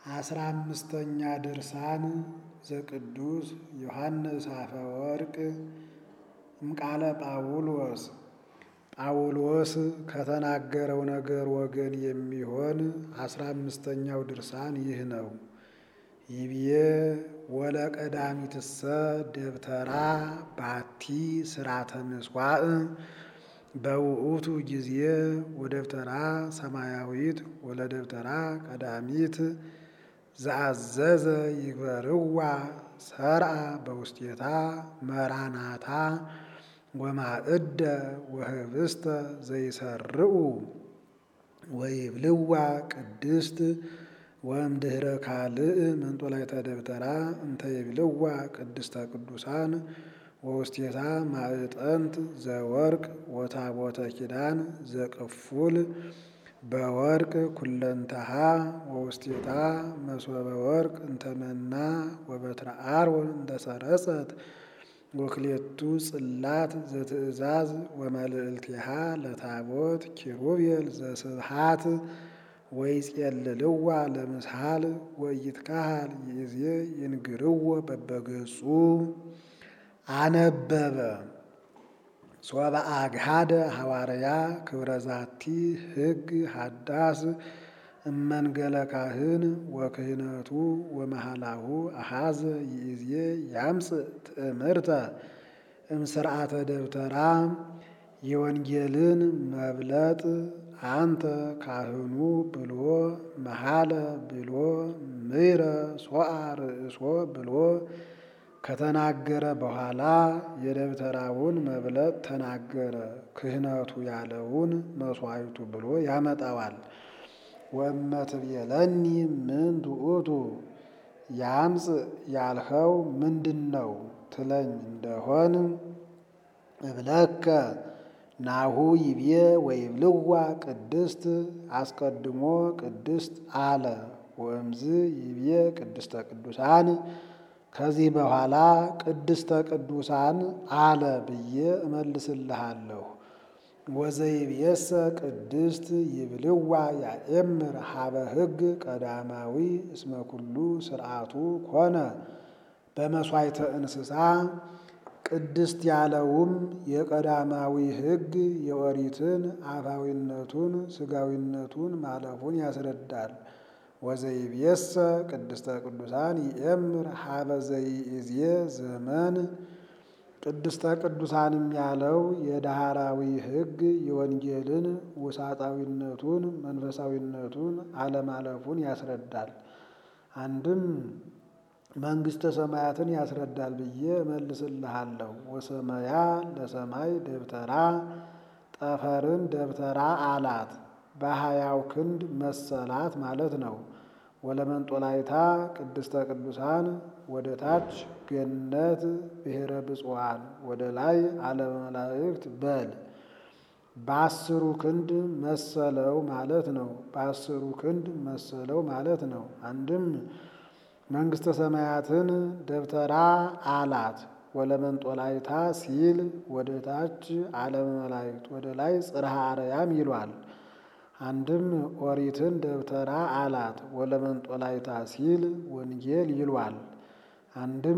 አስራ አምስተኛ ድርሳን ዘቅዱስ ዮሐንስ አፈወርቅ እምቃለ ጳውሎስ ጳውሎስ ከተናገረው ነገር ወገን የሚሆን አስራ አምስተኛው ድርሳን ይህ ነው። ይብዬ ወለቀዳሚትሰ ደብተራ ባቲ ስራተ ምስዋዕ በውእቱ ጊዜ ወደብተራ ሰማያዊት ወለደብተራ ቀዳሚት ዘአዘዘ ይግበርዋ ሰርአ በውስቴታ መራናታ ወማእደ ወህብስተ ዘይሰርዑ ወይብልዋ ቅድስት ወእምድኅረ ካልእ መንጦላዕተ ደብተራ እንተ ይብልዋ ቅድስተ ቅዱሳን ወውስቴታ ማዕጠንት ዘወርቅ ወታቦተ ኪዳን ዘቅፉል በወርቅ ኩለንተሃ ወውስቴታ መሶበ ወርቅ እንተመና ወበትረ አሮን እንተሰረጸት ወክሌቱ ጽላት ዘትእዛዝ ወመልዕልቲሃ ለታቦት ኪሩቤል ዘስብሃት ወይጼልልዋ ለምስሃል ወይትካሃል ይእዜ ይንግርዎ በበገጹ አነበበ ሶበ አግሃደ ሐዋርያ ክብረ ዛቲ ሕግ ሃዳስ እመንገለ ካህን ወክህነቱ ወመሃላሁ አሃዘ ይእዜ ያምጽእ ትእምርተ እምስርዓተ ደብተራ የወንጌልን መብለጥ አንተ ካህኑ ብሎ መሃለ ብሎ ምይረ ሶአ ርእሶ ብሎ ከተናገረ በኋላ የደብተራውን መብለጥ ተናገረ። ክህነቱ ያለውን መስዋዕቱ ብሎ ያመጣዋል። ወእመትቤለኒ ምን ውእቱ ያምጽእ ያልኸው ምንድን ነው ትለኝ እንደሆን እብለከ ናሁ ይቤ ወይብልዋ ቅድስት አስቀድሞ ቅድስት አለ። ወእምዝ ይቤ ቅድስተ ቅዱሳን ከዚህ በኋላ ቅድስተ ቅዱሳን አለ ብዬ እመልስልሃለሁ። ወዘይብየሰ ቅድስት ይብልዋ ያኤምር ሀበ ሕግ ቀዳማዊ እስመ ኩሉ ስርዓቱ ኮነ በመሥዋዕተ እንስሳ ቅድስት ያለውም የቀዳማዊ ሕግ የኦሪትን አፋዊነቱን ስጋዊነቱን ማለፉን ያስረዳል። ወዘይብየሰ ቅድስተ ቅዱሳን ይኤምር ሀበ ዘይእዜ ዘመን ቅድስተ ቅዱሳንም ያለው የዳህራዊ ሕግ የወንጌልን ውሳጣዊነቱን መንፈሳዊነቱን አለማለፉን ያስረዳል። አንድም መንግሥተ ሰማያትን ያስረዳል ብዬ እመልስልሃለሁ። ወሰመያ ለሰማይ ደብተራ ጠፈርን ደብተራ አላት በሀያው ክንድ መሰላት ማለት ነው። ወለመንጦላይታ ቅድስተ ቅዱሳን ወደ ታች ገነት ብሔረ ብፁዓን ወደ ላይ ዓለመ መላእክት በል በአስሩ ክንድ መሰለው ማለት ነው። በአስሩ ክንድ መሰለው ማለት ነው። አንድም መንግሥተ ሰማያትን ደብተራ አላት። ወለመንጦላይታ ሲል ወደ ታች ዓለመ መላእክት ወደ ላይ ጽርሐ አርያም ይሏል። አንድም ኦሪትን ደብተራ አላት። ወለመንጦላይታ ሲል ወንጌል ይሏል። አንድም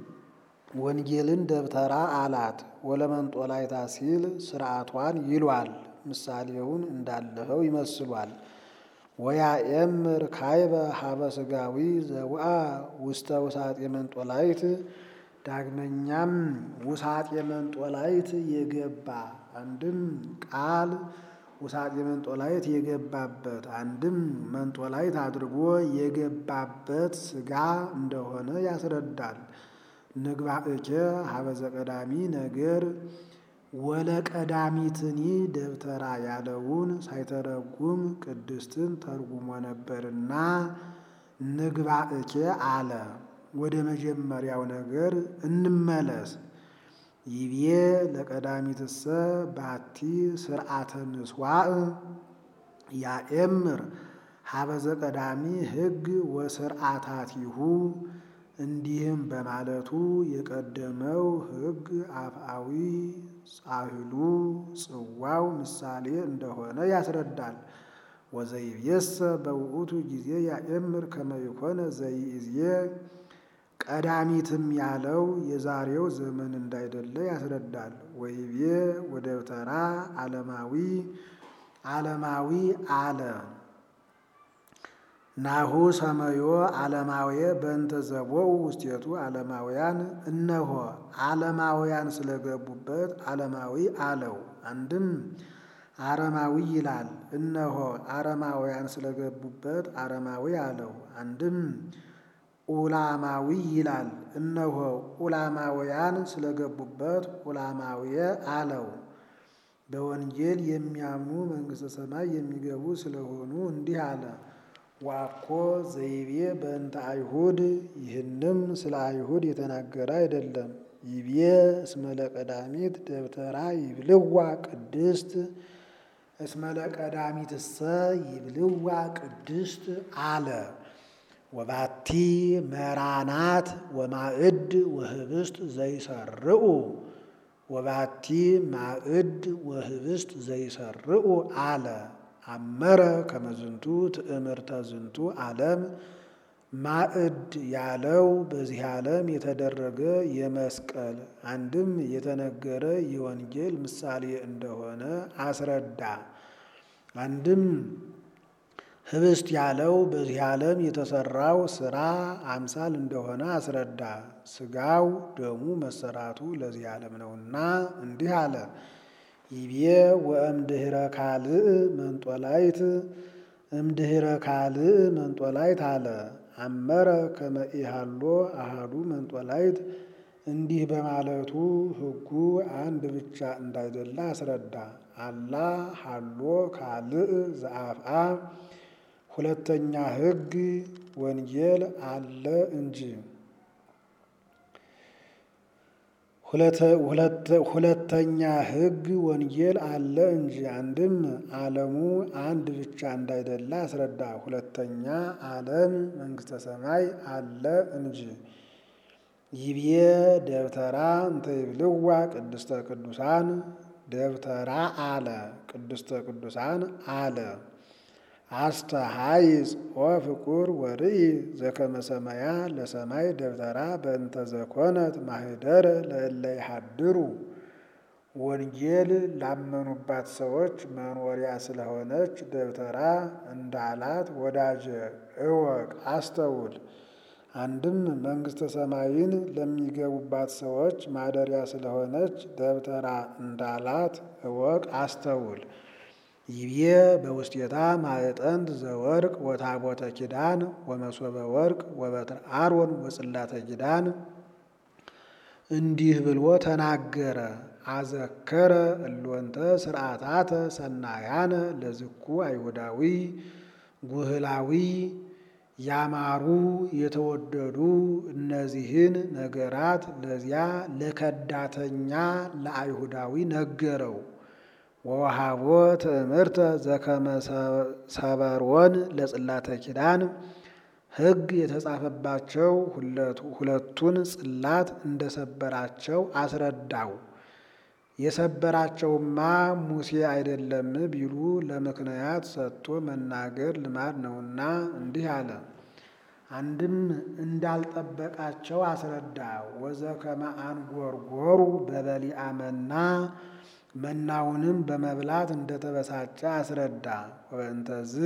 ወንጌልን ደብተራ አላት። ወለመንጦላይታ ሲል ስርዓቷን ይሏል። ምሳሌውን እንዳለፈው ይመስሏል። ወያኤምር ካይበ ሀበ ስጋዊ ዘውአ ውስተ ውሳጤ መንጦላይት ዳግመኛም ውሳጤ መንጦላይት የገባ አንድም ቃል ውሳጤ መንጦላይት የገባበት አንድም መንጦላይት አድርጎ የገባበት ስጋ እንደሆነ ያስረዳል። ንግባእከ ሀበዘ ቀዳሚ ነገር ወለቀዳሚትኒ ደብተራ ያለውን ሳይተረጉም ቅድስትን ተርጉሞ ነበርና ንግባእከ አለ። ወደ መጀመሪያው ነገር እንመለስ። ይቤ ለቀዳሚትሰ ባቲ ስርዓተ ምስዋዕ ያኤምር ሀበዘ ቀዳሚ ሕግ ወስርዓታቲሁ እንዲህም በማለቱ የቀደመው ሕግ አፍአዊ ጻሕሉ ጽዋው ምሳሌ እንደሆነ ያስረዳል። ወዘይቤሰ በውእቱ ጊዜ ያእምር ከመ ይኮነ ዘይእዜ ቀዳሚትም ያለው የዛሬው ዘመን እንዳይደለ ያስረዳል። ወይቤ ወደብተራ ዓለማዊ ዓለማዊ አለ ናሁ ሰመዮ ዓለማዊ በእንተ ዘቦው ውስቴቱ ዓለማውያን እነሆ ዓለማውያን ስለገቡበት ዓለማዊ አለው። አንድም አረማዊ ይላል። እነሆ አረማውያን ስለገቡበት አረማዊ አለው። አንድም ኡላማዊ ይላል። እነሆ ኡላማውያን ስለገቡበት ኡላማዊ አለው። በወንጌል የሚያምኑ መንግሥተ ሰማይ የሚገቡ ስለሆኑ እንዲህ አለ። ዋኮ ዘይቤ በእንተ አይሁድ ይህንም ስለ አይሁድ የተናገረ አይደለም። ይቤ እስመለ ቀዳሚት ደብተራ ይብልዋ ቅድስት እስመለ ቀዳሚትሰ ይብልዋ ቅድስት አለ። ወባቲ መራናት ወማዕድ ወህብስት ዘይሰርዑ ወባቲ ማዕድ ወህብስት ዘይሰርዑ አለ። አመረ ከመዝንቱ ትእምርተ ዝንቱ ዓለም ማዕድ ያለው በዚህ ዓለም የተደረገ የመስቀል አንድም የተነገረ የወንጌል ምሳሌ እንደሆነ አስረዳ። አንድም ህብስት ያለው በዚህ ዓለም የተሰራው ስራ አምሳል እንደሆነ አስረዳ። ስጋው ደሙ መሰራቱ ለዚህ ዓለም ነውና እንዲህ አለ። ይቤ ወእምድህረ ካልእ መንጦላይት እምድህረ ካልእ መንጦላይት አለ። አመረ ከመ ኢሃሎ አሃዱ መንጦላይት እንዲህ በማለቱ ሕጉ አንድ ብቻ እንዳይደለ አስረዳ። አላ ሃሎ ካልእ ዘአፍአ ሁለተኛ ሕግ ወንጌል አለ እንጂ ሁለተኛ ሕግ ወንጌል አለ እንጂ አንድም ዓለሙ አንድ ብቻ እንዳይደለ አስረዳ። ሁለተኛ ዓለም መንግሥተ ሰማይ አለ እንጂ ይቤ ደብተራ እንተ ይብልዋ ቅድስተ ቅዱሳን ደብተራ አለ ቅድስተ ቅዱሳን አለ አስተሃይጽ ወፍቁር ወርኢ ዘከመ ሰማያ ለሰማይ ደብተራ በእንተ ዘኮነት ማህደረ ለእለ ይሃድሩ ወንጌል ላመኑባት ሰዎች መኖሪያ ስለሆነች ደብተራ እንዳላት ወዳጀ እወቅ አስተውል። አንድም መንግሥተ ሰማይን ለሚገቡባት ሰዎች ማደሪያ ስለሆነች ደብተራ እንዳላት እወቅ አስተውል። ይቤ በውስቴታ ማዕጠንት ዘወርቅ ወታቦተ ኪዳን ወመሶበ ወርቅ ወበትረ አሮን ወጽላተ ኪዳን እንዲህ ብሎ ተናገረ። አዘከረ እሎንተ ስርዓታተ ሰናያነ ለዝኩ አይሁዳዊ ጉህላዊ ያማሩ የተወደዱ እነዚህን ነገራት ለዚያ ለከዳተኛ ለአይሁዳዊ ነገረው። ወወሃቦ ትእምርተ ዘከመ ሰበሮን ለጽላተ ኪዳን ሕግ የተጻፈባቸው ሁለቱን ጽላት እንደሰበራቸው አስረዳው። የሰበራቸውማ ሙሴ አይደለም ቢሉ ለምክንያት ሰጥቶ መናገር ልማድ ነውና እንዲህ አለ። አንድም እንዳልጠበቃቸው አስረዳ። ወዘከመ አንጎርጎሩ በበሊአ መና መናውንም በመብላት እንደተበሳጨ አስረዳ። ወበእንተዝ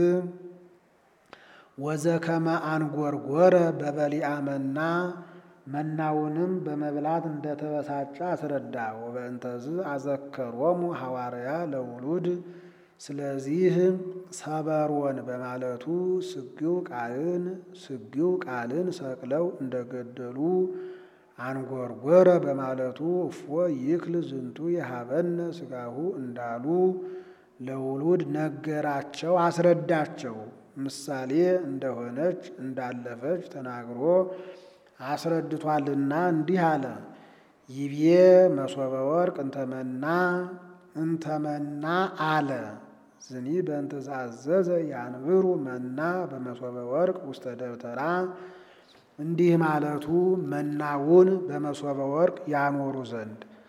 ወዘከመ አንጎርጎረ በበሊአ መና መናውንም በመብላት እንደተበሳጨ አስረዳ። ወበእንተዝ አዘከሮሙ ሐዋርያ ለውሉድ ስለዚህ ሰበሮን በማለቱ ስጊው ቃልን ስጊው ቃልን ሰቅለው እንደገደሉ አንጎርጎረ በማለቱ እፎ ይክል ዝንቱ የሀበነ ስጋሁ እንዳሉ ለውሉድ ነገራቸው፣ አስረዳቸው። ምሳሌ እንደሆነች እንዳለፈች ተናግሮ አስረድቷልና እንዲህ አለ። ይቤ መሶበ ወርቅ እንተመና እንተመና አለ ዝኒ በእንተ ዘአዘዘ ያንብሩ መና በመሶበ ወርቅ ውስተ ደብተራ እንዲህ ማለቱ መናውን በመሶበ ወርቅ ያኖሩ ዘንድ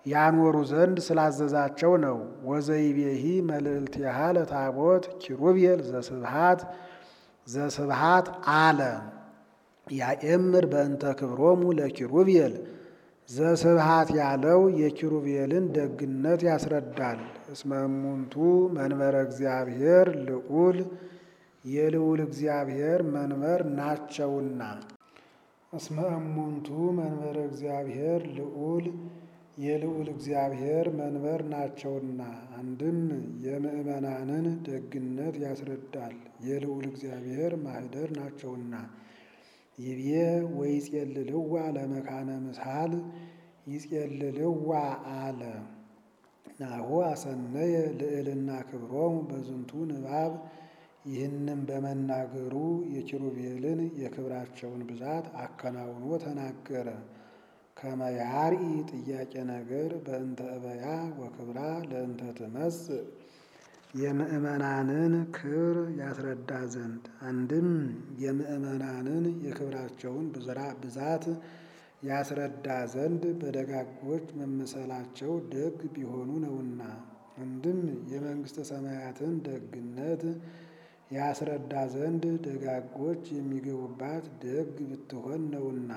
ያኖሩ ዘንድ ስላዘዛቸው ነው። ወዘይቤሂ መልእልቲሃ ለታቦት ኪሩቤል ዘስብሃት ዘስብሃት አለ ያኤምር በእንተ ክብሮሙ ለኪሩቤል ዘስብሃት ያለው የኪሩቤልን ደግነት ያስረዳል። እስመ እሙንቱ መንበረ እግዚአብሔር ልዑል የልዑል እግዚአብሔር መንበር ናቸውና። እስመ እሙንቱ መንበረ እግዚአብሔር ልዑል የልዑል እግዚአብሔር መንበር ናቸውና። አንድም የምእመናንን ደግነት ያስረዳል። የልዑል እግዚአብሔር ማኅደር ናቸውና። ይቤ ወይጼልልዋ ለመካነ ምስሃል ይጼልልዋ አለ ናሁ አሰነየ ልዕልና ክብሮሙ በዝንቱ ንባብ ይህንም በመናገሩ የኪሩቤልን የክብራቸውን ብዛት አከናውኖ ተናገረ። ከመያርኢ ጥያቄ ነገር በእንተ እበያ ወክብራ ለእንተ ትመጽእ የምእመናንን ክብር ያስረዳ ዘንድ አንድም የምእመናንን የክብራቸውን ብዛት ያስረዳ ዘንድ በደጋጎች መመሰላቸው ደግ ቢሆኑ ነውና። አንድም የመንግሥተ ሰማያትን ደግነት ያስረዳ ዘንድ ደጋጎች የሚገቡባት ደግ ብትሆን ነውና።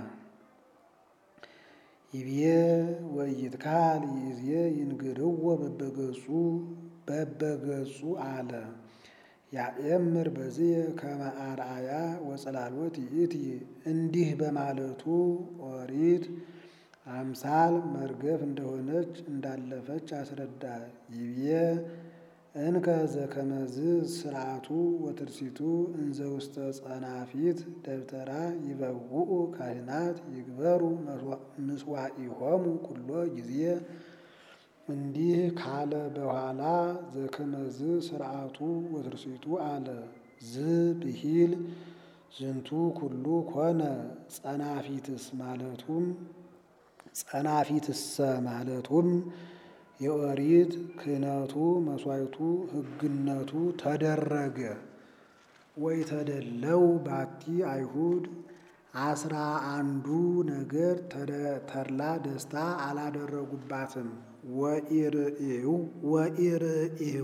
ይቤ ወይትካል ይዜ ይንግርዎ በበገጹ በበገጹ አለ ያኤምር በዚህ ከመ አርአያ ወጸላሎት ይእቲ እንዲህ በማለቱ ኦሪት አምሳል መርገፍ እንደሆነች እንዳለፈች አስረዳ። ይቤ እንከ ዘከመዝ ስርዓቱ ወትርሲቱ እንዘ ውስተ ጸናፊት ደብተራ ይበውኡ ካህናት ይግበሩ ምስዋኢሆሙ ኩሎ ጊዜ እንዲህ ካለ በኋላ ዘከመዝ ስርዓቱ ወትርሲቱ አለ ዝ ብሂል ዝንቱ ኩሉ ኮነ ጸናፊትስ ማለቱም ጸናፊትሰ ማለቱም የኦሪት ክህነቱ መስዋዕቱ ሕግነቱ ተደረገ ወይ ተደለው ባቲ አይሁድ አስራ አንዱ ነገር ተድላ ደስታ አላደረጉባትም። ወኢርእዩ ወኢርእዩ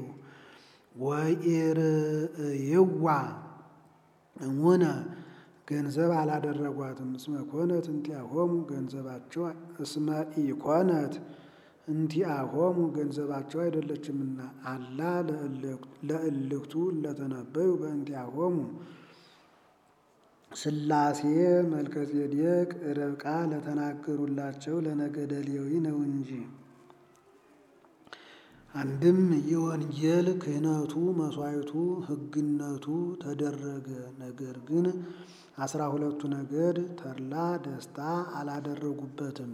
ወኢርእይዋ እሙነ ገንዘብ አላደረጓትም። እስመ ኮነት እንቲአሆሙ ገንዘባቸው እስመ ኢኮነት እንቲአሆሙ ገንዘባቸው አይደለችምና አላ ለእልክቱ ለተነበዩ በእንቲአሆሙ ሥላሴ መልከጼዴቅ ርብቃ ለተናገሩላቸው ለነገደ ሌዊ ነው እንጂ። አንድም የወንጌል ክህነቱ መስዋዕቱ ሕግነቱ ተደረገ። ነገር ግን አስራ ሁለቱ ነገድ ተድላ ደስታ አላደረጉበትም።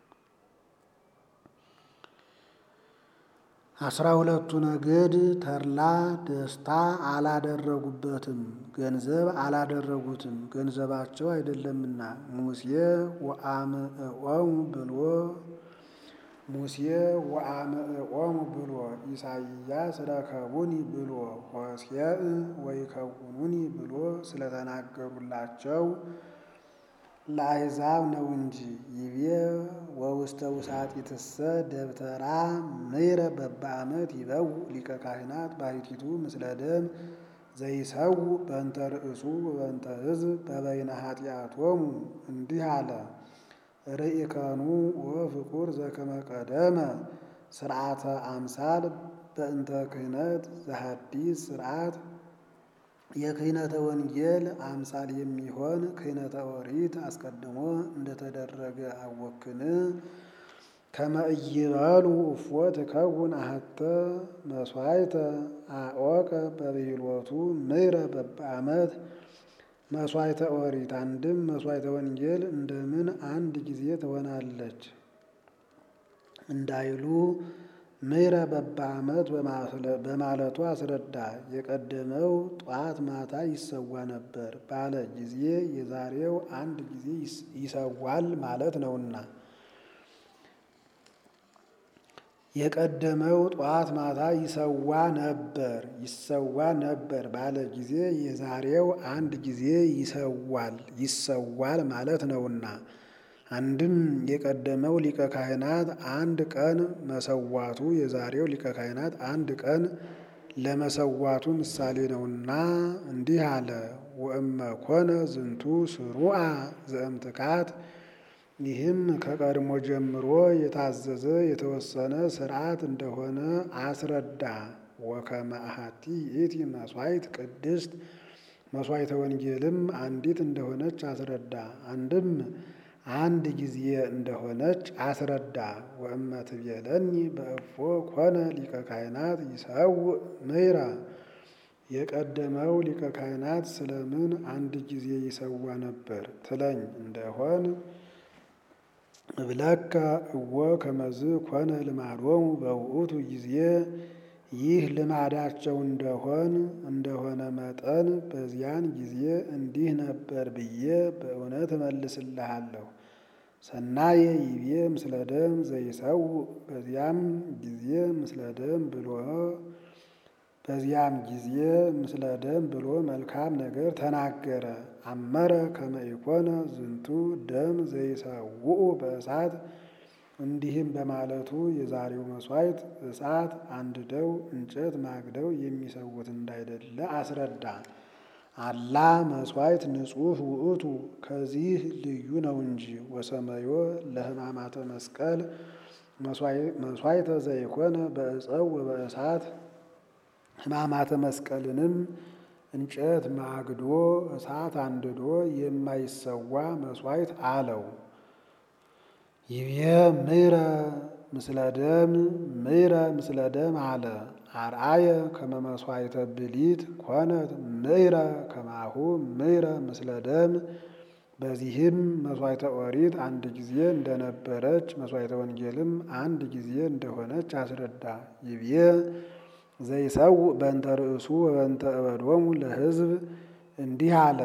አስራ ሁለቱ ነገድ ተድላ ደስታ አላደረጉበትም፣ ገንዘብ አላደረጉትም፣ ገንዘባቸው አይደለምና። ሙሴ ወአምዕቆሙ ብሎ ሙሴ ወአምዕቆሙ ብሎ ኢሳይያስ ረከቡኒ ብሎ ሆሴዕ ወይከውኑኒ ብሎ ስለተናገሩላቸው ለአሕዛብ ነው እንጂ። ይቤ ወውስተ ውሳጢትሰ ደብተራ ምይረ በበዓመት ይበው ሊቀ ካህናት ባሕቲቱ ምስለ ደም ዘይሰው በእንተ ርእሱ በእንተ ሕዝብ በበይነ ኃጢአቶሙ እንዲህ አለ። ርኢከኑ ወፍቁር ዘከመ ቀደመ ስርዓተ አምሳል በእንተ ክህነት ዘሐዲስ ስርዓት የክህነተ ወንጌል አምሳል የሚሆን ክህነተ ኦሪት አስቀድሞ እንደተደረገ አወክን። ከመ ኢይበሉ እፎ ትከውን አሐተ መሥዋዕተ አወቀ በብሂሎቱ ምይረ በበዓመት መሥዋዕተ ኦሪት አንድም መሥዋዕተ ወንጌል እንደምን አንድ ጊዜ ትሆናለች እንዳይሉ ምይረ በበዓመት በማለቱ አስረዳ። የቀደመው ጧት ማታ ይሰዋ ነበር ባለ ጊዜ የዛሬው አንድ ጊዜ ይሰዋል ማለት ነውና። የቀደመው ጧት ማታ ይሰዋ ነበር ይሰዋ ነበር ባለ ጊዜ የዛሬው አንድ ጊዜ ይሰዋል ይሰዋል ማለት ነውና። አንድም የቀደመው ሊቀ ካህናት አንድ ቀን መሰዋቱ የዛሬው ሊቀ ካህናት አንድ ቀን ለመሰዋቱ ምሳሌ ነውና እንዲህ አለ። ወእመ ኮነ ዝንቱ ስሩዓ ዘእምትካት ይህም ከቀድሞ ጀምሮ የታዘዘ የተወሰነ ስርዓት እንደሆነ አስረዳ። ወከመ አሐቲ ይእቲ መሥዋዕት ቅድስት መሥዋዕተ ወንጌልም አንዲት እንደሆነች አስረዳ። አንድም አንድ ጊዜ እንደሆነች አስረዳ። ወእመ ትቤለኒ በእፎ ኮነ ሊቀ ካህናት ይሰውእ ምሕረ የቀደመው ሊቀ ካህናት ስለምን አንድ ጊዜ ይሰዋ ነበር ትለኝ እንደሆን እብለከ እወ ከመዝ ኮነ ልማዶሙ በውእቱ ጊዜ ይህ ልማዳቸው እንደሆን እንደሆነ መጠን በዚያን ጊዜ እንዲህ ነበር ብዬ በእውነት እመልስልሃለሁ። ሰናየ ይቤ ምስለ ደም ዘይሰውእ በዚያም ጊዜ ምስለ ደም ብሎ በዚያም ጊዜ ምስለ ደም ብሎ መልካም ነገር ተናገረ። አመረ ከመ ኢኮነ ዝንቱ ደም ዘይሰውኡ በእሳት እንዲህም በማለቱ የዛሬው መሥዋዕት እሳት አንድደው እንጨት ማግደው የሚሰዉት እንዳይደለ አስረዳ። አላ መሥዋዕት ንጹሕ ውእቱ ከዚህ ልዩ ነው እንጂ ወሰመዮ ለሕማማተ መስቀል መሥዋዕተ ዘይኮነ በዕፀው ወበእሳት ሕማማተ መስቀልንም እንጨት ማግዶ እሳት አንድዶ የማይሰዋ መሥዋዕት አለው። ይቤ ምሕረ ምስለ ደም ምሕረ ምስለ ደም አለ። አርአየ ከመ መሥዋዕተ ብሊት ኮነት ምሕረ ከማሁ ምሕረ ምስለ ደም። በዚህም መሥዋዕተ ኦሪት አንድ ጊዜ እንደነበረች መሥዋዕተ ወንጌልም አንድ ጊዜ እንደሆነች አስረዳ። ይቤ ዘይሰውእ በእንተ ርእሱ ወበእንተ እበዶሙ ለሕዝብ እንዲህ አለ።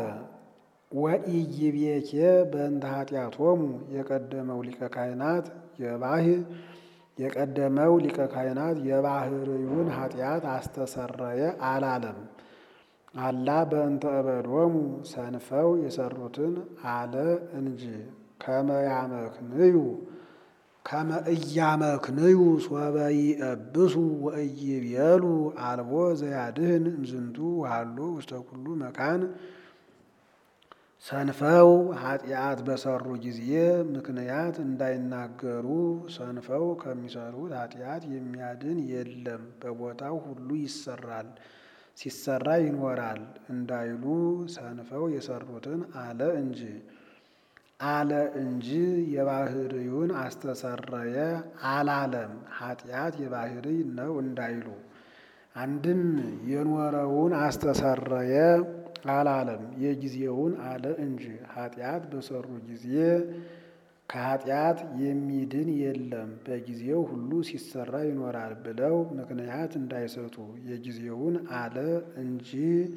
ወኢይቤኬ በእንተ ኃጢአቶሙ የቀደመው ሊቀ ካህናት የባህ የቀደመው ሊቀ ካህናት የባህርዩን ኃጢአት አስተሰረየ አላለም። አላ በእንተ እበዶሙ ሰንፈው የሰሩትን አለ እንጂ ከመ ያመክንዩ ከመ እያመክንዩ ሶበ ይእብሱ ወኢይቤሉ አልቦ ዘያድህን እምዝንቱ ወሀሎ ውስተ ኩሉ መካን ሰንፈው ኃጢአት በሰሩ ጊዜ ምክንያት እንዳይናገሩ ሰንፈው ከሚሰሩት ኃጢአት የሚያድን የለም፣ በቦታው ሁሉ ይሰራል ሲሰራ ይኖራል እንዳይሉ ሰንፈው የሰሩትን አለ እንጂ አለ እንጂ የባህርዩን አስተሰረየ አላለም። ኃጢአት የባህርይ ነው እንዳይሉ አንድም የኖረውን አስተሰረየ አላለም የጊዜውን አለ እንጂ ኃጢአት በሰሩ ጊዜ ከኃጢአት የሚድን የለም በጊዜው ሁሉ ሲሰራ ይኖራል ብለው ምክንያት እንዳይሰጡ የጊዜውን አለ እንጂ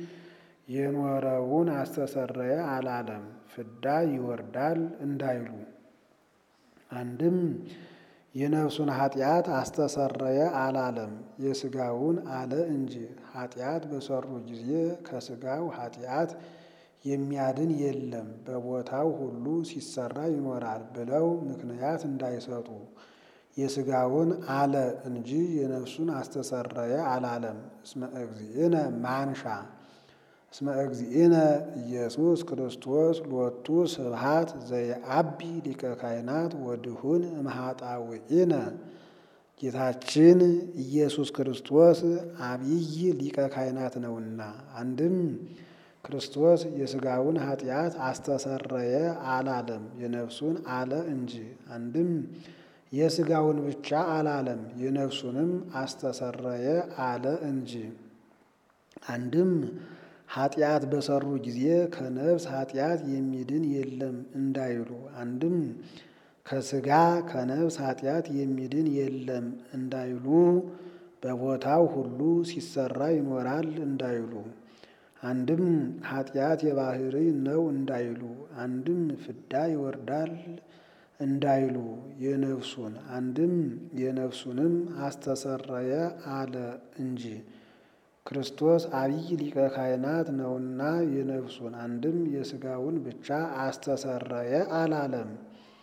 የኖረውን አስተሰረየ አላለም። ፍዳ ይወርዳል እንዳይሉ አንድም የነፍሱን ኃጢአት አስተሰረየ አላለም የሥጋውን አለ እንጂ ኃጢአት በሰሩ ጊዜ ከሥጋው ኃጢአት የሚያድን የለም በቦታው ሁሉ ሲሰራ ይኖራል ብለው ምክንያት እንዳይሰጡ የሥጋውን አለ እንጂ የነፍሱን አስተሰረየ አላለም። እስመ እግዚእነ ማንሻ እስመ እግዚእነ ኢየሱስ ክርስቶስ ሎቱ ስብሐት ዘየአቢ ሊቀ ካህናት ወድሁን እምኃጣውኢነ ጌታችን ኢየሱስ ክርስቶስ አብይ ሊቀ ካህናት ነውና አንድም ክርስቶስ የሥጋውን ኃጢአት አስተሰረየ አላለም የነፍሱን አለ እንጂ አንድም የሥጋውን ብቻ አላለም የነፍሱንም አስተሰረየ አለ እንጂ አንድም ኃጢአት በሰሩ ጊዜ ከነፍስ ኃጢአት የሚድን የለም እንዳይሉ አንድም ከሥጋ ከነፍስ ኃጢአት የሚድን የለም እንዳይሉ በቦታው ሁሉ ሲሰራ ይኖራል እንዳይሉ አንድም ኃጢአት የባህርይ ነው እንዳይሉ አንድም ፍዳ ይወርዳል እንዳይሉ የነፍሱን አንድም የነፍሱንም አስተሰረየ አለ እንጂ ክርስቶስ አብይ ሊቀ ካህናት ነውና የነፍሱን አንድም የሥጋውን ብቻ አስተሰረየ አላለም።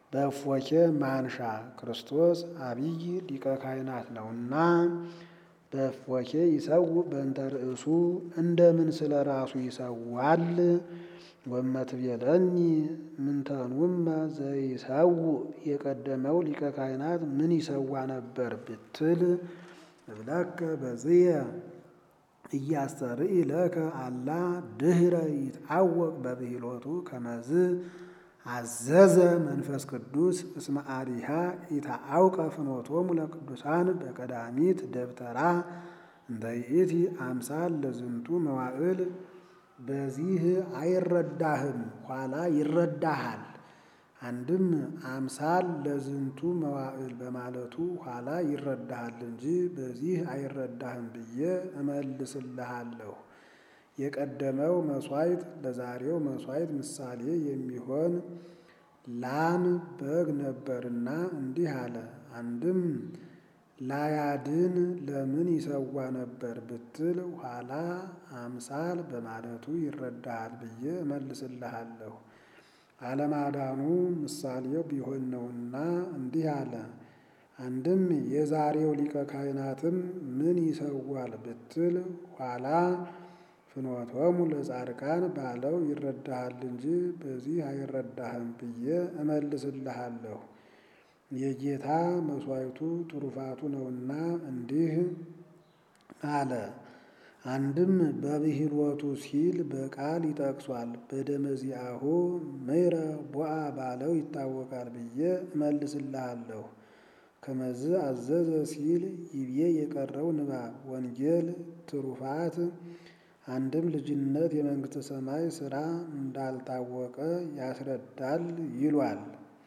በእፎኬ ማንሻ ክርስቶስ አብይ ሊቀ ካህናት ነውና በእፎኬ ይሰውእ በእንተ ርእሱ እንደምን ስለ ራሱ ይሰዋል? ወመትቤለኒ ምንተኑመ ዘይሰውእ የቀደመው ሊቀ ካህናት ምን ይሰዋ ነበር ብትል እብለከ በዝየ እያስተርኢ ለከ አላ ድህረ ይትዐወቅ በብሂሎቱ ከመዝ አዘዘ መንፈስ ቅዱስ እስመ አሪሃ ኢተዐውቀ ፍኖቶሙ ለቅዱሳን በቀዳሚት ደብተራ እንተ ይእቲ አምሳል ለዝንቱ መዋዕል። በዚህ አይረዳህም፣ ኋላ ይረዳሃል። አንድም አምሳል ለዝንቱ መዋዕል በማለቱ ኋላ ይረዳሃል እንጂ በዚህ አይረዳህም ብዬ እመልስልሃለሁ። የቀደመው መሥዋዕት ለዛሬው መሥዋዕት ምሳሌ የሚሆን ላም በግ ነበርና እንዲህ አለ። አንድም ላያድን ለምን ይሰዋ ነበር ብትል ኋላ አምሳል በማለቱ ይረዳሃል ብዬ እመልስልሃለሁ። አለማዳኑ ምሳሌው ቢሆን ነውና እንዲህ አለ። አንድም የዛሬው ሊቀ ካህናትም ምን ይሰዋል ብትል ኋላ ፍኖቶሙ ለጻድቃን ባለው ይረዳሃል እንጂ በዚህ አይረዳህም ብዬ እመልስልሃለሁ። የጌታ መሥዋዕቱ ትሩፋቱ ነውና እንዲህ አለ። አንድም በብሂሎቱ ሲል በቃል ይጠቅሷል። በደመዚአሁ ምሕረ ቦአ ባለው ይታወቃል ብዬ እመልስልሃለሁ። ከመዝ አዘዘ ሲል ይቤ የቀረው ንባብ ወንጌል ትሩፋት አንድም ልጅነት የመንግሥተ ሰማይ ሥራ እንዳልታወቀ ያስረዳል ይሏል።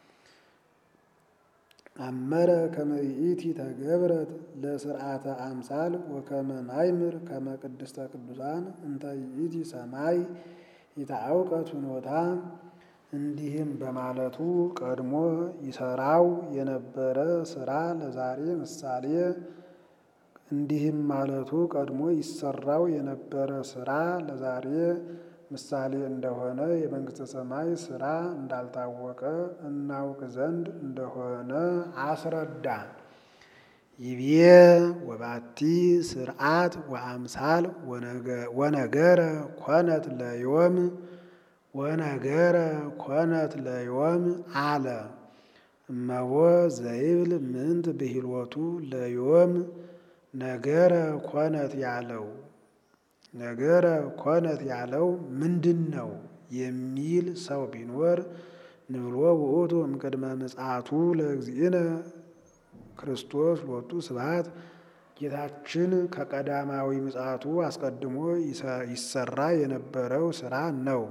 አመረ ከመ ይእቲ ተገብረት ለስርዓተ አምሳል ወከመ ናይምር ከመ ቅድስተ ቅዱሳን እንተ ይእቲ ሰማይ ይትዐውቀት ፍኖታ። እንዲህም በማለቱ ቀድሞ ይሰራው የነበረ ሥራ ለዛሬ ምሳሌ እንዲህም ማለቱ ቀድሞ ይሰራው የነበረ ሥራ ለዛሬ ምሳሌ እንደሆነ የመንግሥተ ሰማይ ሥራ እንዳልታወቀ እናውቅ ዘንድ እንደሆነ አስረዳ። ይቤ ወባቲ ስርዓት ወአምሳል ወነገረ ኮነት ለዮም ወነገረ ኮነት ለዮም አለ እመቦ ዘይብል ምንት ብሂልወቱ ለዮም ነገረ ኮነት ያለው ነገረ ኮነት ያለው ምንድን ነው የሚል ሰው ቢኖር ንብሎ ውእቱ እምቅድመ ምጽአቱ ለእግዚእነ ክርስቶስ ሎቱ ስብሐት ጌታችን ከቀዳማዊ ምጽአቱ አስቀድሞ ይሰራ የነበረው ሥራ ነው።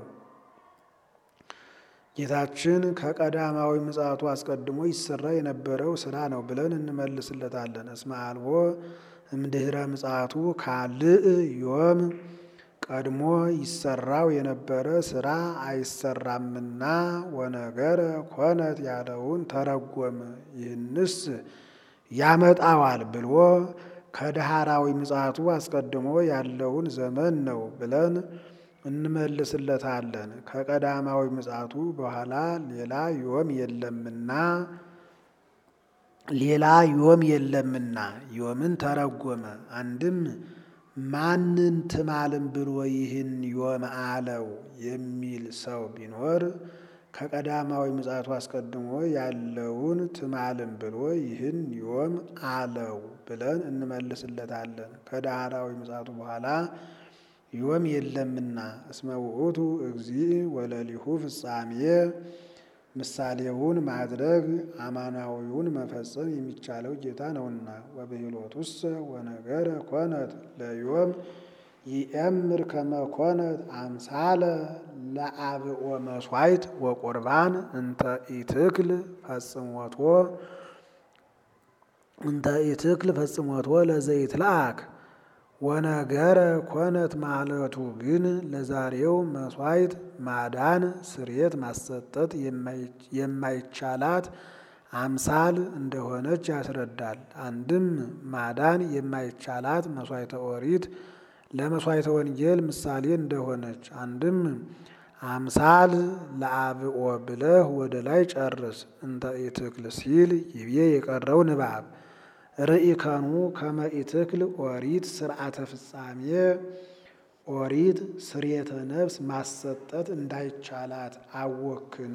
ጌታችን ከቀዳማዊ ምጽአቱ አስቀድሞ ይሰራ የነበረው ሥራ ነው ብለን እንመልስለታለን። እስመ አልቦ እምድኅረ ምጽአቱ ካልእ ዮም ቀድሞ ይሰራው የነበረ ሥራ አይሰራምና ወነገረ ኮነት ያለውን ተረጎመ። ይህንስ ያመጣዋል ብሎ ከዳህራዊ ምጽአቱ አስቀድሞ ያለውን ዘመን ነው ብለን እንመልስለታለን። ከቀዳማዊ ምጽአቱ በኋላ ሌላ ዮም የለምና ሌላ ዮም የለምና ዮምን ተረጎመ። አንድም ማንን ትማልም ብሎ ይህን ዮም አለው የሚል ሰው ቢኖር ከቀዳማዊ ምጽአቱ አስቀድሞ ያለውን ትማልም ብሎ ይህን ዮም አለው ብለን እንመልስለታለን። ከዳህራዊ ምጽአቱ በኋላ ዮም የለምና እስመ ውእቱ እግዚእ ወለሊሁ ፍጻሜ ምሳሌውን ማድረግ አማናዊውን መፈጸም የሚቻለው ጌታ ነውና። ወብሂሎቱሰ ወነገረ ኮነት ለዮም ይእምር ከመ ኮነት አምሳለ ለአብኦ መሥዋዕት ወቁርባን እንተ ኢትክል ፈጽሞቶ እንተ ኢትክል ፈጽሞቶ ለዘይትለአክ ወነገረ ኮነት ማለቱ ግን ለዛሬው መሥዋዕት ማዳን ስርየት ማሰጠት የማይቻላት አምሳል እንደሆነች ያስረዳል። አንድም ማዳን የማይቻላት መሥዋዕተ ኦሪት ለመሥዋዕተ ወንጌል ምሳሌ እንደሆነች፣ አንድም አምሳል ለአብኦ ብለህ ወደ ላይ ጨርስ። እንተ ኢትክል ሲል ይቤ የቀረው ንባብ ርኢከኑ ከመ ኢትክል ኦሪት ስርዓተ ፍጻሜ ኦሪት ስርየተ ነፍስ ማሰጠት እንዳይቻላት አወክን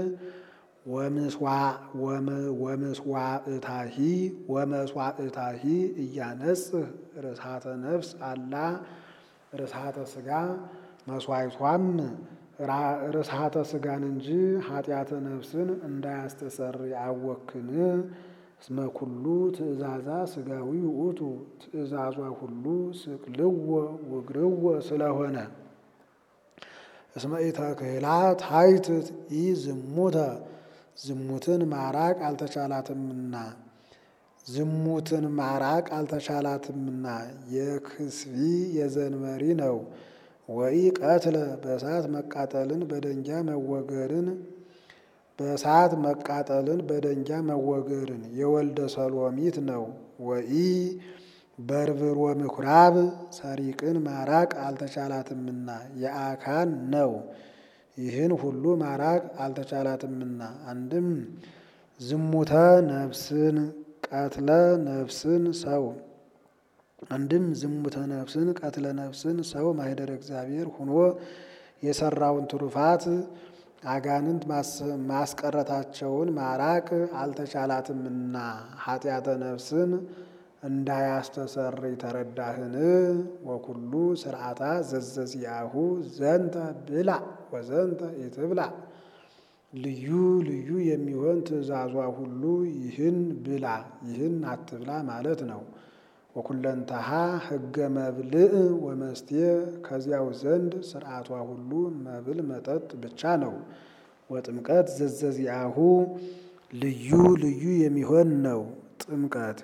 ወምስዋእታሂ ወመስዋእታሂ እያነጽህ ርሳተ ነፍስ አላ ርሳተ ስጋ መስዋዕቷም ርሳተ ስጋን እንጂ ኃጢአተ ነፍስን እንዳያስተሰር አወክን እስመ ኩሉ ትእዛዛ ስጋዊ ውእቱ ትእዛዟ ሁሉ ስቅልዎ ውግርዎ ስለሆነ እስመ ኢተክህላ ታይትት ኢ ዝሙተ ዝሙትን ማራቅ አልተቻላትምና ዝሙትን ማራቅ አልተቻላትምና የክስቢ የዘንበሪ ነው። ወይ ቀትለ በእሳት መቃጠልን በደንጊያ መወገርን በእሳት መቃጠልን በደንጊያ መወገርን የወልደ ሰሎሚት ነው። ወኢ በርብሮ ምኩራብ ሰሪቅን ማራቅ አልተቻላትምና የአካን ነው። ይህን ሁሉ ማራቅ አልተቻላትምና አንድም ዝሙተ ነፍስን ቀትለ ነፍስን ሰው አንድም ዝሙተ ነፍስን ቀትለ ነፍስን ሰው ማኅደረ እግዚአብሔር ሆኖ የሰራውን ትሩፋት አጋንንት ማስቀረታቸውን ማራቅ አልተቻላትምና ኃጢአተ ነፍስን እንዳያስተሰርይ ተረዳህን? ወኩሉ ስርዓታ ዘዘዚያሁ ዘንተ ብላ ወዘንተ ኢትብላ ልዩ ልዩ የሚሆን ትእዛዟ ሁሉ ይህን ብላ ይህን አትብላ ማለት ነው። ወኩለንተሃ ሕገ መብልዕ ወመስቴ ከዚያው ዘንድ ስርዓቷ ሁሉ መብል መጠጥ ብቻ ነው። ወጥምቀት ዘዘዚአሁ ልዩ ልዩ የሚሆን ነው። ጥምቀት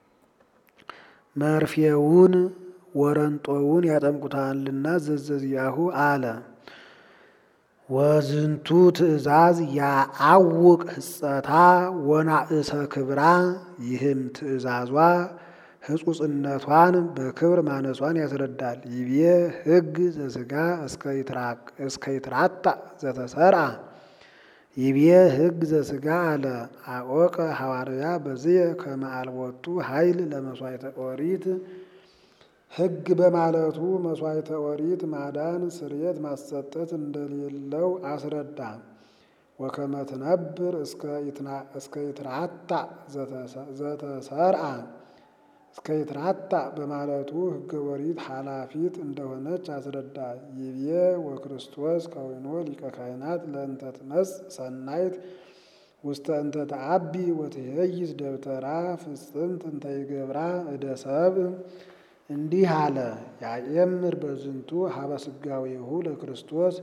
መርፌውን ወረንጦውን ያጠምቁታልና ዘዘዚአሁ አለ። ወዝንቱ ትእዛዝ ያአውቅ ህጸታ ወናእሰ ክብራ ይህም ትእዛዟ ህጹጽነቷን በክብር ማነሷን ያስረዳል። ይቤ ሕግ ዘስጋ እስከ ይትራታ ዘተሰርአ ይቤ ሕግ ዘስጋ አለ አወቀ ሐዋርያ በዝየ ከመ አልቦቱ ኃይል ለመሥዋዕተ ኦሪት ሕግ በማለቱ መሥዋዕተ ኦሪት ማዳን ስርየት ማሰጠት እንደሌለው አስረዳ። ወከመ ትነብር እስከ ይትራታ ዘተሰርአ እስከ ይትራታ በማለቱ ሕገ ኦሪት ኃላፊት እንደሆነች አስረዳ። ይቤ ወክርስቶስ ከዊኖ ሊቀ ካህናት ለእንተ ትመጽእ ሰናይት ውስተ እንተ ተአቢ ወትሄይስ ደብተራ ፍጽምት እንተ ይገብራ እደ ሰብእ እንዲህ አለ። ያኤምር በዝንቱ ሀበ ስጋዌሁ ለክርስቶስ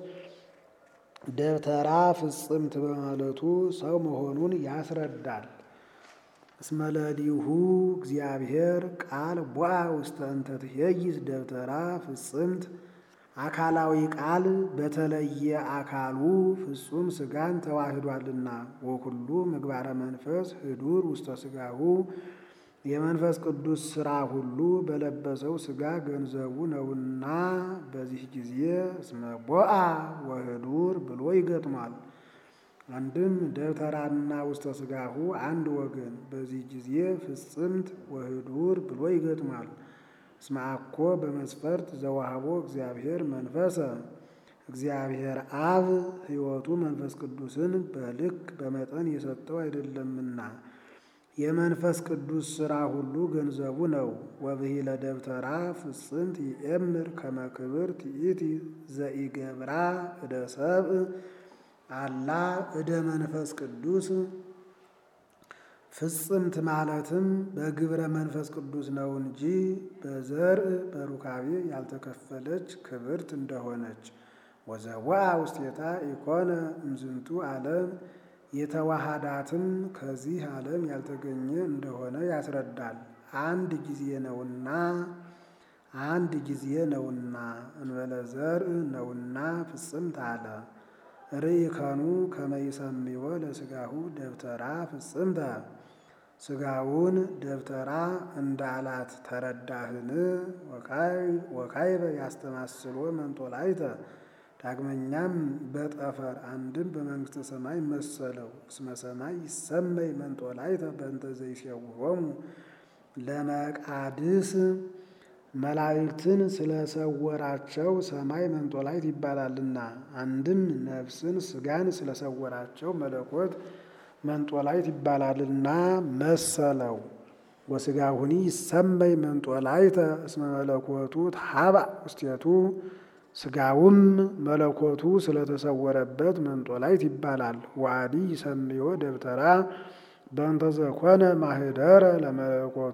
ደብተራ ፍጽምት በማለቱ ሰው መሆኑን ያስረዳል። እስመ ለሊሁ እግዚአብሔር ቃል ቦአ ውስተ እንተ ትሄይስ ደብተራ ፍጽምት አካላዊ ቃል በተለየ አካሉ ፍጹም ስጋን ተዋህዷልና። ወኩሉ ምግባረ መንፈስ ህዱር ውስተ ስጋሁ የመንፈስ ቅዱስ ሥራ ሁሉ በለበሰው ስጋ ገንዘቡ ነውና በዚህ ጊዜ እስመ ቦአ ወህዱር ብሎ ይገጥሟል። አንድም ደብተራና ውስተ ስጋሁ አንድ ወገን በዚህ ጊዜ ፍጽምት ወህዱር ብሎ ይገጥሟል። እስመ አኮ በመስፈርት ዘዋህቦ እግዚአብሔር መንፈሰ እግዚአብሔር አብ ሕይወቱ መንፈስ ቅዱስን በልክ በመጠን የሰጠው አይደለምና የመንፈስ ቅዱስ ሥራ ሁሉ ገንዘቡ ነው። ወብሂለ ደብተራ ፍጽምት ይኤምር ከመ ክብር ትኢቲ ዘኢገብራ እደ ሰብእ አላ እደ መንፈስ ቅዱስ ፍጽምት ማለትም በግብረ መንፈስ ቅዱስ ነው እንጂ በዘርእ በሩካቤ ያልተከፈለች ክብርት እንደሆነች ወዘዋ ውስቴታ ኢኮነ እምዝንቱ ዓለም የተዋሃዳትም ከዚህ ዓለም ያልተገኘ እንደሆነ ያስረዳል። አንድ ጊዜ ነውና አንድ ጊዜ ነውና እንበለ ዘርእ ነውና ፍጽምት አለ። ርኢከኑ ከመ ይሰምዮ ለሥጋሁ ደብተራ ፍጽምተ ሥጋውን ደብተራ እንዳላት ተረዳህን? ወካይበ ያስተማስሎ መንጦላይተ ዳግመኛም በጠፈር አንድም በመንግሥተ ሰማይ መሰለው። እስመ ሰማይ ይሰመይ መንጦላዕተ በእንተ ዘይሴውዖሙ ለመቃድስ መላእክትን ስለሰወራቸው ሰማይ መንጦላዕት ይባላልና። አንድም ነፍስን ሥጋን ስለሰወራቸው መለኮት መንጦላዕት ይባላልና መሰለው። ወሥጋሁኒ ይሰመይ መንጦላዕተ እስመ መለኮቱ ተሃብአ ውስቴቱ ሥጋውም መለኮቱ ስለተሰወረበት መንጦላዕት ይባላል። ወአዲ ይሰምዮ ደብተራ በእንተ ዘኮነ ማኅደረ ለመለኮቱ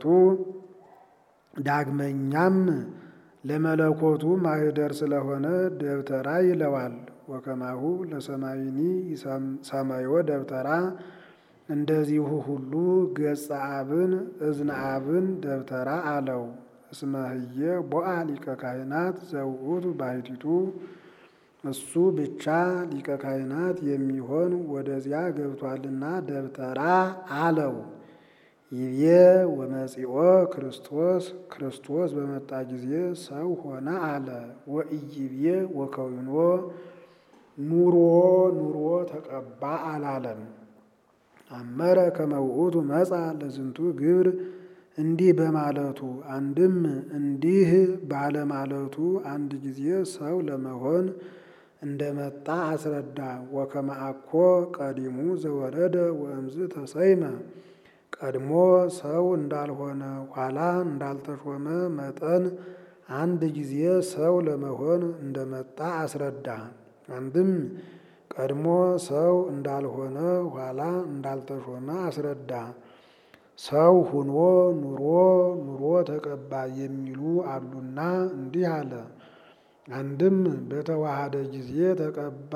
ዳግመኛም ለመለኮቱ ማኅደር ስለሆነ ደብተራ ይለዋል። ወከማሁ ለሰማይኒ ሰመዮ ደብተራ እንደዚሁ ሁሉ ገጸ አብን እዝነ አብን ደብተራ አለው። እስመ ህየ ቦአ ሊቀ ካህናት ዘውእቱ ባሕቲቱ እሱ ብቻ ሊቀ ካህናት የሚሆን ወደዚያ ገብቷልና ደብተራ አለው። ይቤ ወመጺኦ ክርስቶስ ክርስቶስ በመጣ ጊዜ ሰው ሆነ አለ። ወኢይቤ ወከዊኖ ኑሮ ኑሮ ተቀባ አላለም። አመረ ከመ ውእቱ መጻ ለዝንቱ ግብር እንዲህ በማለቱ አንድም እንዲህ ባለማለቱ አንድ ጊዜ ሰው ለመሆን እንደመጣ አስረዳ። ወከመ አኮ ቀዲሙ ዘወረደ ወእምዝ ተሰይመ ቀድሞ ሰው እንዳልሆነ ኋላ እንዳልተሾመ መጠን አንድ ጊዜ ሰው ለመሆን እንደመጣ አስረዳ። አንድም ቀድሞ ሰው እንዳልሆነ ኋላ እንዳልተሾመ አስረዳ። ሰው ሁኖ ኑሮ ኑሮ ተቀባ የሚሉ አሉና እንዲህ አለ። አንድም በተዋሃደ ጊዜ ተቀባ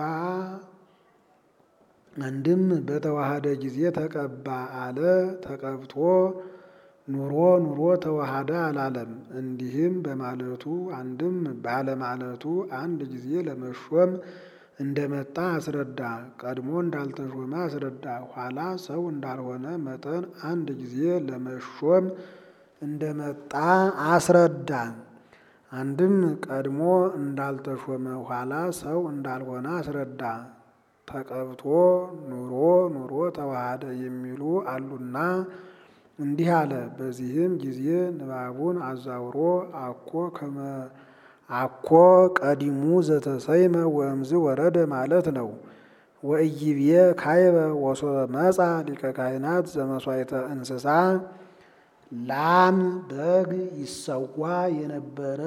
አንድም በተዋሃደ ጊዜ ተቀባ አለ። ተቀብቶ ኑሮ ኑሮ ተዋሃደ አላለም። እንዲህም በማለቱ አንድም ባለማለቱ አንድ ጊዜ ለመሾም እንደመጣ አስረዳ። ቀድሞ እንዳልተሾመ አስረዳ። ኋላ ሰው እንዳልሆነ መጠን አንድ ጊዜ ለመሾም እንደመጣ አስረዳ። አንድም ቀድሞ እንዳልተሾመ ኋላ ሰው እንዳልሆነ አስረዳ። ተቀብቶ ኑሮ ኑሮ ተዋሃደ የሚሉ አሉና እንዲህ አለ። በዚህም ጊዜ ንባቡን አዛውሮ አኮ ከመ አኮ ቀዲሙ ዘተሰይመ ወእምዝ ወረደ ማለት ነው። ወኢይቤ ካይበ ወሶበ መጻ ሊቀ ካህናት ዘመሥዋዕተ እንስሳ ላም በግ ይሰዋ የነበረ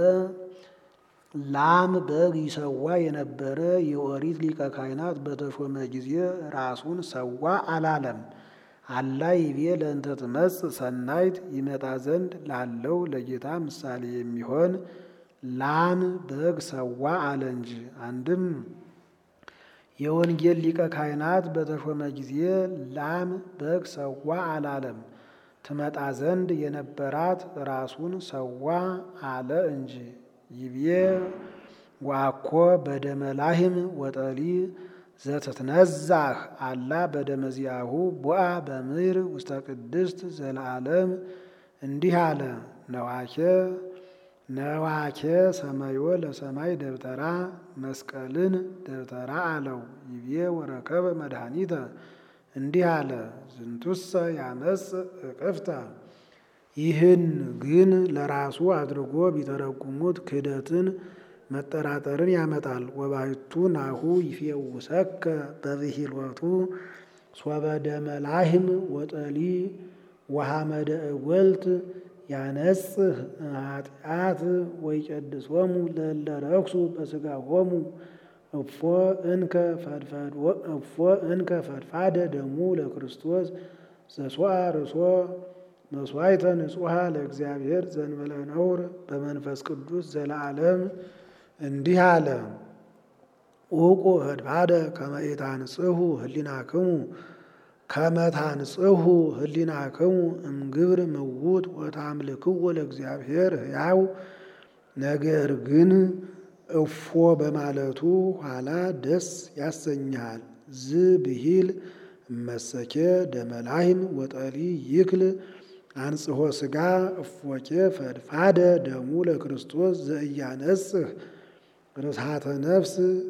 ላም በግ ይሰዋ የነበረ የኦሪት ሊቀ ካህናት በተሾመ ጊዜ ራሱን ሰዋ አላለም። አላ ይቤ ለእንተ ትመጽእ ሰናይት ይመጣ ዘንድ ላለው ለጌታ ምሳሌ የሚሆን ላም በግ ሰዋ አለ እንጂ። አንድም የወንጌል ሊቀ ካህናት በተሾመ ጊዜ ላም በግ ሰዋ አላለም። ትመጣ ዘንድ የነበራት ራሱን ሰዋ አለ እንጂ። ይቤ ዋኮ በደመ ላህም ወጠሊ ዘትትነዛህ አላ በደመ ዚአሁ ቦአ በምድር ውስተ ቅድስት ዘለዓለም እንዲህ አለ። ነዋኬ ነዋኬ ሰማዮ ለሰማይ ደብተራ መስቀልን ደብተራ አለው። ይቤ ወረከበ መድኃኒተ እንዲህ አለ። ዝንቱሰ ያመጽ እቅፍተ ይህን ግን ለራሱ አድርጎ ቢተረጉሙት ክህደትን መጠራጠርን ያመጣል። ወባሕቱ ናሁ ይፌውሰከ በብሂሎቱ ሶበ ደመ ላህም ወጠሊ ወሐመደ እወልት ያነጽህ ኃጢአት ወይቀድሶሙ ለእለ ረክሱ በሥጋሆሙ እፎ እንከ እፎ እንከ ፈድፋደ ደሙ ለክርስቶስ ዘሶአ ርሶ መስዋዕተ ንጹሐ ለእግዚአብሔር ዘእንበለ ነውር በመንፈስ ቅዱስ ዘለዓለም እንዲህ አለ። ዑቁ ፈድፋደ ከመ ኢታንጽሑ ህሊናክሙ ከመ ታንጽሑ ህሊናክሙ እምግብር ምውት ወታምልክዎ ለእግዚአብሔር ሕያው። ነገር ግን እፎ በማለቱ ኋላ ደስ ያሰኝሃል። ዝ ብሂል እመሰኬ ደመላይም ወጠሊ ይክል አንጽሖ ሥጋ እፎኬ ፈድፋደ ደሙ ለክርስቶስ ዘእያነጽህ ርስሃተ ነፍስ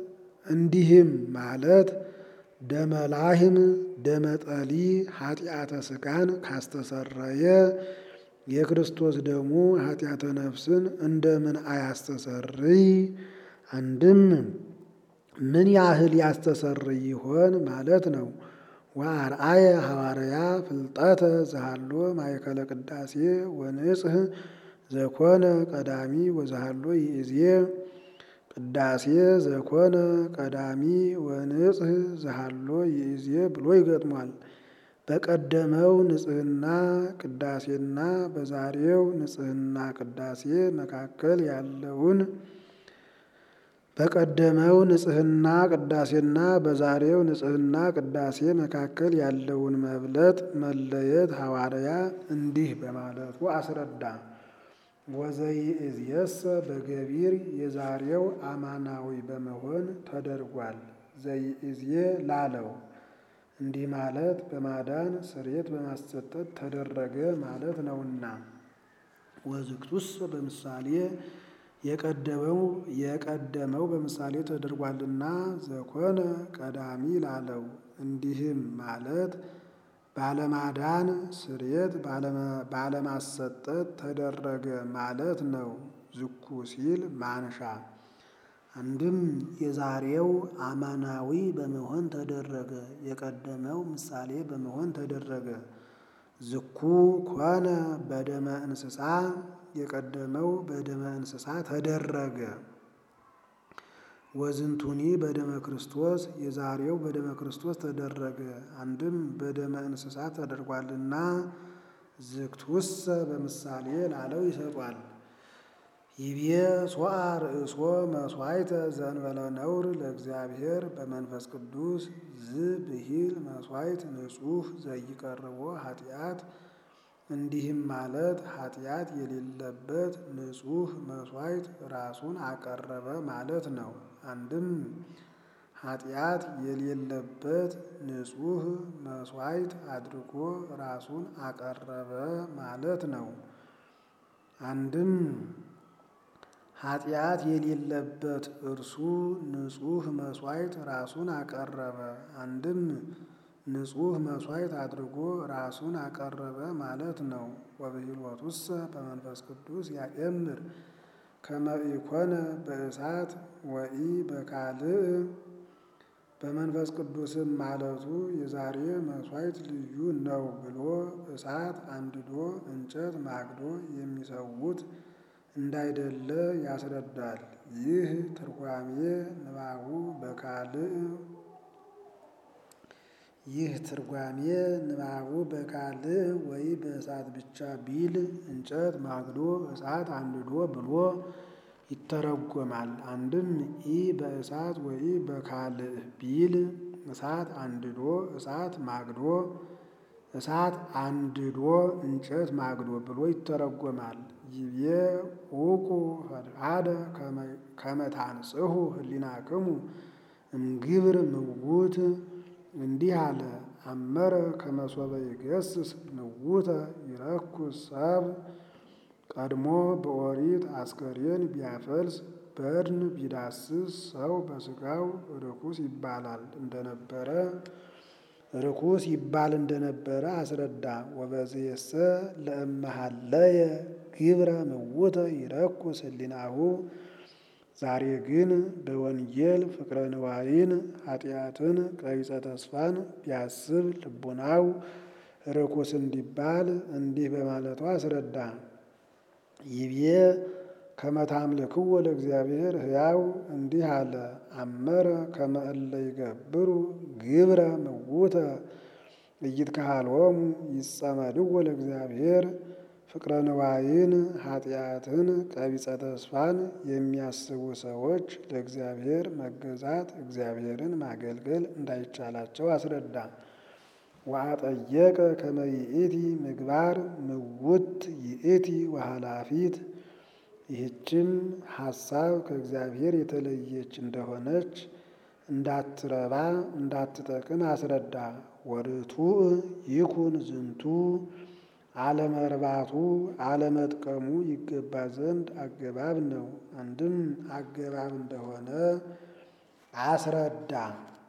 እንዲህም ማለት ደመላህም ደመጠሊ ኃጢአተ ሥጋን ካስተሰረየ የክርስቶስ ደሙ ኃጢአተ ነፍስን እንደምን አያስተሰርይ? አንድም ምን ያህል ያስተሰርይ ይሆን ማለት ነው። ወአርአየ ሐዋርያ ፍልጠተ ዘሃሎ ማእከለ ቅዳሴ ወንጽህ ዘኮነ ቀዳሚ ወዘሃሎ ይእዜ ቅዳሴ ዘኮነ ቀዳሚ ወንጽህ ዘሃሎ ይእዜ ብሎ ይገጥሟል። በቀደመው ንጽህና ቅዳሴና በዛሬው ንጽህና ቅዳሴ መካከል ያለውን በቀደመው ንጽህና ቅዳሴና በዛሬው ንጽህና ቅዳሴ መካከል ያለውን መብለጥ መለየት ሐዋርያ እንዲህ በማለቱ አስረዳ። ወዘይእዜሰ በገቢር የዛሬው አማናዊ በመሆን ተደርጓል። ዘይእዜ ላለው እንዲህ ማለት በማዳን ስርየት በማሰጠት ተደረገ ማለት ነውና። ወዝክቱስ በምሳሌ የቀደመው የቀደመው በምሳሌ ተደርጓልና ዘኮነ ቀዳሚ ላለው እንዲህም ማለት ባለማዳን ስርየት ባለማሰጠት ተደረገ ማለት ነው። ዝኩ ሲል ማንሻ አንድም የዛሬው አማናዊ በመሆን ተደረገ፣ የቀደመው ምሳሌ በመሆን ተደረገ። ዝኩ ኮነ በደመ እንስሳ የቀደመው በደመ እንስሳ ተደረገ። ወዝንቱኒ በደመ ክርስቶስ የዛሬው በደመ ክርስቶስ ተደረገ። አንድም በደመ እንስሳ ተደርጓልና ዝክቱሰ በምሳሌ ላለው ይሰጧል። ይቤ ሶአ ርእሶ መስዋዕተ ዘእንበለ ነውር ለእግዚአብሔር በመንፈስ ቅዱስ ዝብሂል መስዋዕት ንጹሕ ዘይቀርቦ ኃጢአት እንዲህም ማለት ኃጢአት የሌለበት ንጹሕ መስዋዕት ራሱን አቀረበ ማለት ነው። አንድም ኃጢአት የሌለበት ንጹሕ መስዋዕት አድርጎ ራሱን አቀረበ ማለት ነው። አንድም ኃጢአት የሌለበት እርሱ ንጹሕ መስዋዕት ራሱን አቀረበ። አንድም ንጹሕ መስዋዕት አድርጎ ራሱን አቀረበ ማለት ነው። ወብሂልወቱሰ በመንፈስ ቅዱስ ያእምር ከመ ኢኮነ በእሳት ወኢ በካልእ በመንፈስ ቅዱስም ማለቱ የዛሬ መስዋዕት ልዩ ነው ብሎ እሳት አንድዶ እንጨት ማግዶ የሚሰዉት እንዳይደለ ያስረዳል። ይህ ትርጓሜ ንባቡ በካልእ ይህ ትርጓሜ ንባቡ በካልእ ወይ በእሳት ብቻ ቢል እንጨት ማግዶ እሳት አንድዶ ብሎ ይተረጎማል። አንድም ኢ በእሳት ወይ በካልእ ቢል እሳት አንድዶ እሳት ማግዶ እሳት አንድዶ እንጨት ማግዶ ብሎ ይተረጎማል። ይቤ ውቁ ፈድፋደ ከመ ታንጽሑ ህሊናክሙ እምግብር ምውት እንዲህ አለ። አመረ ከመሶበ ይገስስ ምውተ ይረኩስ ሰብ ቀድሞ በኦሪት አስከሬን ቢያፈልስ በድን ቢዳስስ ሰው በስጋው ርኩስ ይባላል እንደነበረ ርኩስ ይባል እንደነበረ አስረዳ። ወበዝየሰ ለእመሃለየ ግብረ ምውተ ይረኩስ ህሊናሁ ዛሬ ግን በወንጌል ፍቅረ ንዋይን ኃጢአትን ቀቢጸ ተስፋን ቢያስብ ልቡናው ርኩስ እንዲባል እንዲህ በማለቱ አስረዳ። ይቤ ከመ ታምልክዎ ለእግዚአብሔር ሕያው እንዲህ አለ። አመረ ከመ እለ ይገብሩ ግብረ ምውተ ኢይትከሃሎሙ ይጸመድዎ ለእግዚአብሔር ፍቅረ ንዋይን ኃጢአትን ቀቢጸ ተስፋን የሚያስቡ ሰዎች ለእግዚአብሔር መገዛት እግዚአብሔርን ማገልገል እንዳይቻላቸው አስረዳ። ወአጠየቀ ከመ ይእቲ ምግባር ምውት ይእቲ ወኃላፊት ይህችም ሐሳብ ከእግዚአብሔር የተለየች እንደሆነች እንዳትረባ እንዳትጠቅም አስረዳ። ወርቱዕ ይኩን ዝንቱ አለመርባቱ አለመጥቀሙ ይገባ ዘንድ አገባብ ነው። አንድም አገባብ እንደሆነ አስረዳ